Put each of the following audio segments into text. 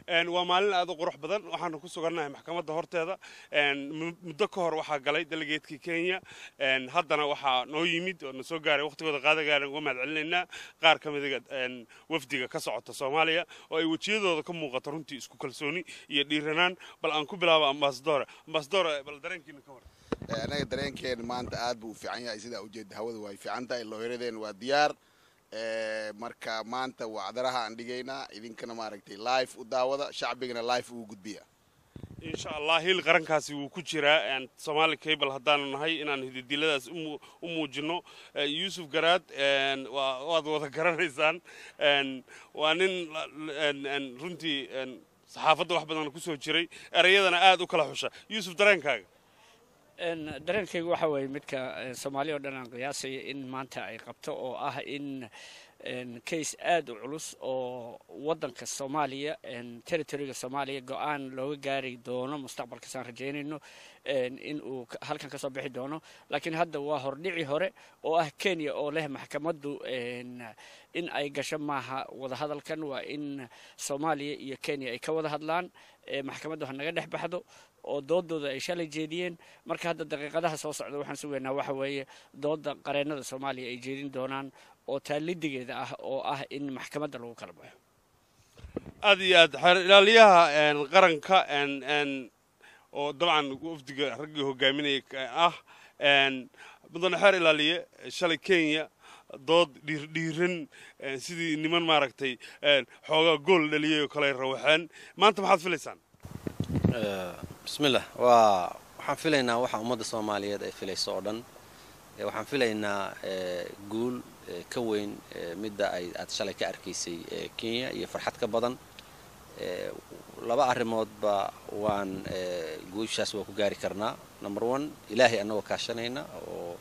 waa maalin aad u qurux badan waxaanu ku sugannahay maxkamadda horteeda muddo ka hor waxaa galay delegeedkii kenya haddana waxaa noo yimid oo na soo gaaray waqtigooda qaadagaana uga mahad celinaynaa qaar ka mida wafdiga ka socota soomaaliya oo ay wejiyadooda ka muuqato runtii isku kalsooni iyo dhiiranaan bal aan ku bilaabo ambasadore ambasadore bal dareenkiina ka hor anaga dareenkeena maanta aad buu u fiican yahay sidaa ujeeda hawada way fiican tahay loohiradeen waa diyaar marka maanta wacdaraha aan dhigaynaa idinkana maaragtay live u daawada shacbigana live ugu gudbiya insha allah hil qarankaasi wuu ku jiraa somaali cable haddaanu nahay inaan hididiladaas u muujino yuusuf garaad waad wada garanaysaan waa nin runtii saxaafadda wax badan kusoo jiray erayadana aad u kala xusha yuusuf dareenkaaga dareenkaygu waxa weeye midka soomaali o dhan aan qiyaasaya in maanta ay qabto oo ah in case aad u culus oo waddanka soomaaliya territoriga soomaaliya go-aan looga gaari doono mustaqbalkaasaan rajaynayno in uu halkan kasoo bixi doono laakiin hadda waa hordhici hore oo ah kenya oo leh maxkamaddu in ay gasho maaha wadahadalkan waa in soomaaliya iyo kenya ay ka wada hadlaan maxkamaddu ha naga dhex baxdo oo doodooda ay shalay jeediyeen marka hadda daqiiqadaha soo socda waxaan sugaynaa waxa weeye dooda qareennada soomaaliya ay jeedin doonaan oo taalidigeeda ah oo ah in maxkamadda lagu kala baxo aad iyo aad xeer ilaaliyaha qaranka oo dabcan wafdiga raggii hogaaminaya ah mudane xeer ilaaliye shalay kenya dood dhiirdhiiran sidii niman maaragtay xoogaa gool dhaliyay oo kale rawaxeen maanta maxaad filaysaan bismillah waa waxaan filaynaa waxa ummadda soomaaliyeed ay filayso oo dhan waxaan filaynaa guul ka weyn midda ay aad shalay ka arkaysay kenya iyo farxad ka badan laba arrimoodba waan guushaas waa ku gaari karnaa number one ilaahay annagoo kaashanayna oo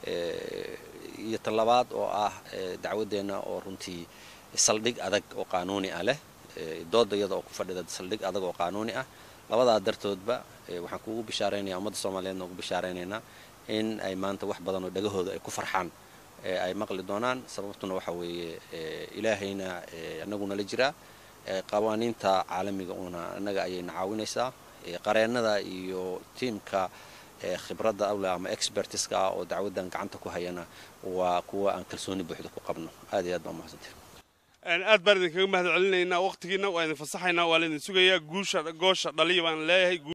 iyo tan labaad oo ah dacwaddeenna oo runtii saldhig adag oo qaanuuni ah leh dooda iyada oo ku fadhida saldhig adag oo qaanuuni ah labadaa dartoodba waxaan kuugu bishaaraynaya ummadda soomaaliyeedna ugu bishaaraynaynaa in ay maanta wax badan oo dhagahooda ay ku farxaan ay maqli doonaan sababtuna waxa weeye ilaahayna annaguna la jiraa qawaaniinta caalamiga una annaga ayayna caawinaysaa qareennada iyo tiimka khibradda awle ama expertiska ah oo dacwaddan gacanta ku hayana waa kuwa aan kalsooni buuxda ku qabno aad iyo aad baa mahadsantahay aad baan idinkaga mahad celinaynaa waqtigiina waa idin fasaxaynaa waa laydin sugayaa guusha goosha dhaliya baan leeyahay